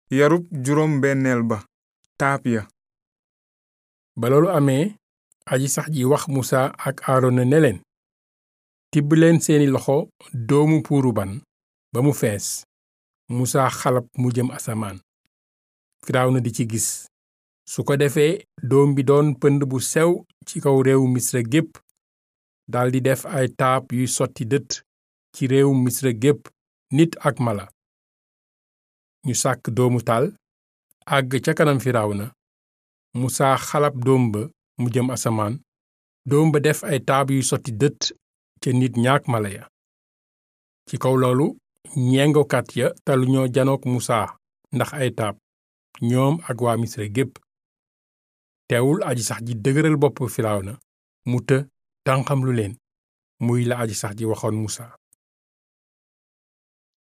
yarub juróom benneel ba taab ya ba loolu amee aji sax ji wax musa ak aarona ne leen tibb leen seeni loxo doomu puuru ban ba mu fees musa xalab mu jëm asamaan firawna di ci gis su ko defee doom bi doon pënd bu sew ci kaw réewu misra gépp daldi def ay taab yuy sotti dët ci réewu misra gépp nit ak mala ñu sàkk doomu taal àgg ca kanam firawna musa xalab doom ba mu jëm asamaan doom ba def ay taab yuy sotti dët ca nit ñaak mala ya ci kaw loolu ñengokat ya talu ñoo janook musa ndax ay taab ñoom ak waa misra gépp teewul aji sax ji dëgëral bopp firawna mu të tànqam lu leen muy la aji sax ji waxoon musa